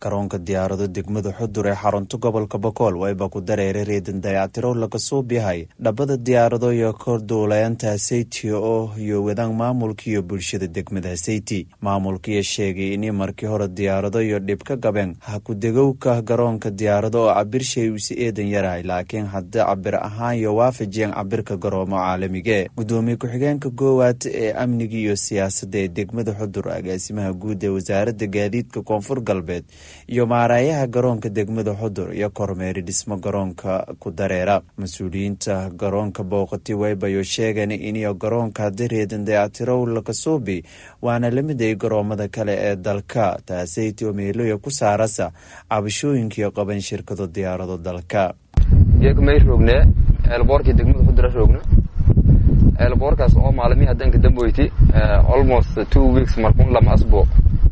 garoonka diyaarado degmada xudur ee xarunta gobolka bokool wayba ku dareeray reedan dayactiro laga suub yahay dhabada diyaarado iyo korduulayaanta haseyti oo iyo wadaan maamulka iyo bulshada degmada haseyti maamulkiiyo sheegay in markii hore diyaarado iyo dhib ka gabeen ha ku-degowka garoonka diyaarado oo cabirshay usi eedan yarahay laakiin haddii cabir ahaan iyo waafajiyeen cabirka garoomo caalamige gudoomiye ku-xigeenka goowaad ee amniga iyo siyaasadda ee degmada xudur agaasimaha guud ee wasaaradda gaadiidka koonfur galbeed iyo maaraayaha garoonka degmada xudur iyo kormeeri dhismo garoonka ku dareera mas-uuliyiinta garoonka booqati waybayo sheegeen iniyo garoonka haddii reedan dayactirow lakasuubi waana lamid ay garoomada kale ee dalka taasaytio meeloya ku saarasa cabashooyinkiio qaban shirkado diyaarado dalka may roognee eelboorkii degmada xudura roogna eelboorkaas oo maalmihii haddanka damboyti almost two weeks markuun lama asbuuc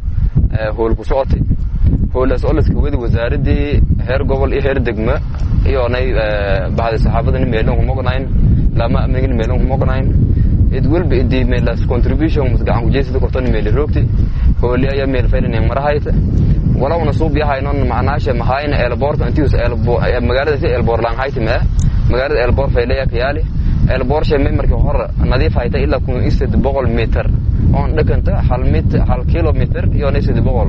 hool ku socotay hoolaas oo laska wadi wasaaraddii heer gobol iyo heer degma iyonay bahda saxaafadani meelan kumoqnayn lama amnigani meelan kumoqnayn id welba idi meelas contribution mas gacan kujeysida kortoni meeli roogti hooli ayaa meel faylanin marahayta walawna suub yahaynon macnaasha mahayna eelboorta intius magaalada si eelboor laanhayta mee magaalada eelboor faylaya kayaali eelboor shee may markii hore nadiif hayta ilaa kun iyo sed boqol mitir oon dhakanta hal mit hal kilomitr iyona sed boqol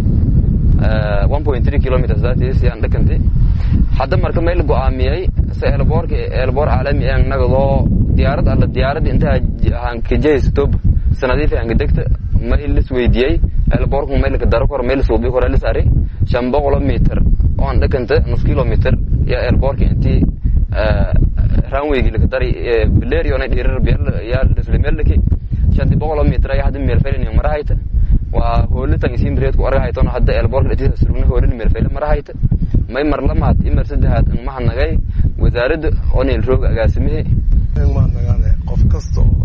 one point three kilometers that is yaan dhakanti hadda marka may la go'aamiyey se eelboorka eelboor caalami ee nagadoo diyaarad alla diyaarad intaa hankajahaystob sanadiifa hankadegta may lis weydiiyey eelboorku may laka daro kor may lasuubi kora lis ari shan boqolo mitir oon dhakanta nus kilomitr yaa eelboorka intii ranweygi laka dari bileriona dhirar yaa lislimelaki shanti boqolo mitir ayaa hadda meelfaylin marahayta waa hoolitan isin reed ku argahayton hadda eelboorka dhatiisa surugna hoolin meelfayle marahayta may mar lamaad imar saddexaad mahadnagay wasaaradda oo neel roog agaasimihi mahadnagaane qof kasta oo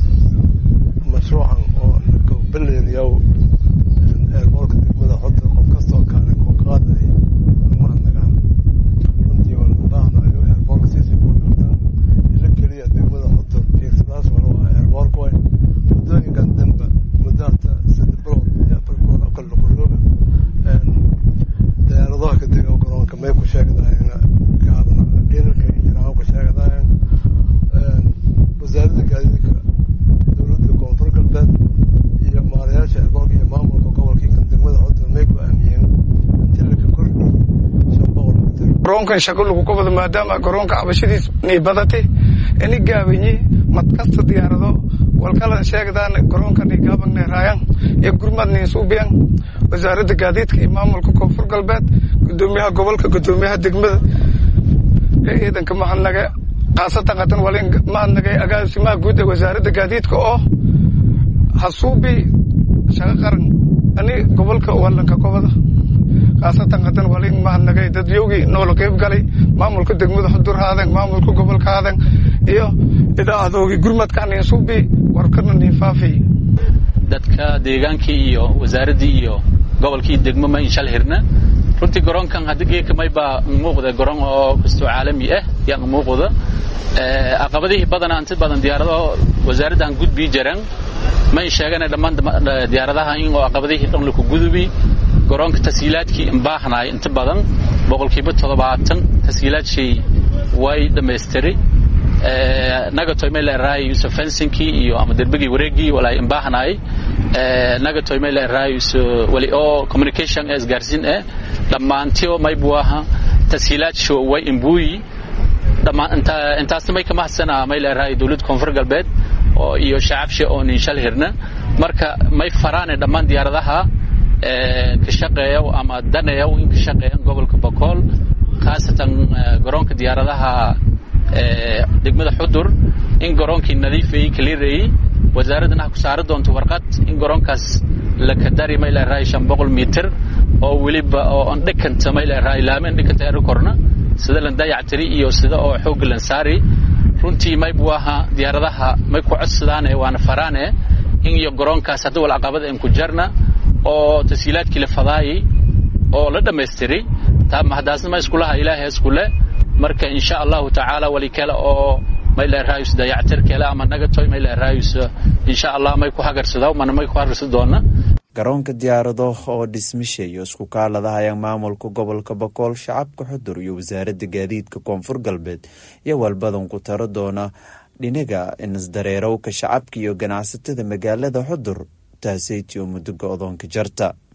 mashruucan oo baleediyaw eelboorka degmada xudda qof kasta oo kaale ku qaaday mahadnagaan runtii waa loo baahnayo eelboorka siisii buurkartaa ila keliya degmada xudda fiirsadaas wala waa eelboorka way muddooyinkan danba muddahata saddex bilood iyo afar bilood oo kale lakurooga diyaaradaha ka dega garoonka may ku sheegadayen gaabana dhirirka injiraan ku sheegadayen wasaaradda gaadiidka dowladda koonfur galbeed iyo maarayaasha eerboorka iyo maamulka gobolkii kan degmada xudda may go-aamiyeen tilika kordhi shan boqol mitir garoonkan shaqo lagu qabado maadaama garoonka cabashadiis nay badatay ini gaabanyi madkasta diyaarado walkala sheegdaan garoonka nay gaabanay raayan iyo gurmad nay suubiyan wasaaradda gaadiidka iyo maamulka koonfur galbeed gudoomiyaha gobolka gudoomiyaha degmada ee ciidanka mahadnaga khaasatan qatan walin mahadnagay agaasimaha guud ee wasaaradda gaadiidka oo hasuubi shaqo qaran ani gobolka walanka kobada khaasatan qatan walin mahadnagay dadyowgii noola qeyb galay maamulka degmada xudur haadan maamulka gobolka haadan iyo idaacadoogii gurmadka ninsuubi warkana ninfaafi dadka deegaankii iyo wasaaraddii iyo gobolkii degmo ma inshal hirna runtii garoonkan hadda geeka maybaa muuqda garoon oo kastoo caalami ah yaa muuqda caqabadihii badanaa inta badan diyaarado wasaaraddan gudbii jiraan may sheegana dhammaan diyaaradaha in oo caqabadihii dhan laku gudubi garoonka tashiilaadkii imbaahnay inta badan boqolkiiba toddobaatan tashiilaadshii way dhammaystiray nagatoy may leerahay yusuf fensinkii iyo ama derbigii wareegii walay imbaahnay nagatoy may leerahay wali oo communication ee isgaarsiin eh dhammaantio maybuaha tashiilaadsho way imbuuyi intaasna may ka mahadsanaa may leerahay dowladda koonfur galbeed oo iyo shacabshe oo ninshal hirna marka may faraane dhammaan diyaaradaha ka shaqeeya ama daneeya in ka shaqeeyan gobolka bokool khaasatan garoonka diyaaradaha degmada xudur in garoonkii nadiifayey kaliirayey wasaaraddana ha ku saari doonto warqad in garoonkaas lakadari may leerahay shan boqol mitir oo weliba oo on dhikanta may leerahay laameen dhikanta eri korna sida lan dayactiri iyo sida oo xoogga lan saari runtii maybu aha diyaaradaha may ku codsadaane waana faraane in iyo garoonkaas hadda wal caqabada in ku jarna oo tashiilaadkii la fadaayey oo la dhammaystiray taa mahadaasna ma iskulaha ilaahay iskule marka insha allahu tacaala wali kale oo may leerahayus dayactir kale ama nagatoy may leerahayus insha allah may ku hagarsada mana may ku hagarsada doona garoonka diyaarado oo dhismisha iyo isku kaaladahayaan maamulka gobolka bokool shacabka xudur iyo wasaaradda gaadiidka koonfur galbeed iyo walbadan ku taro doona dhinaga inisdareerowka shacabka iyo ganacsatada magaalada xudur taaseyti oo muddo go-doonka jarta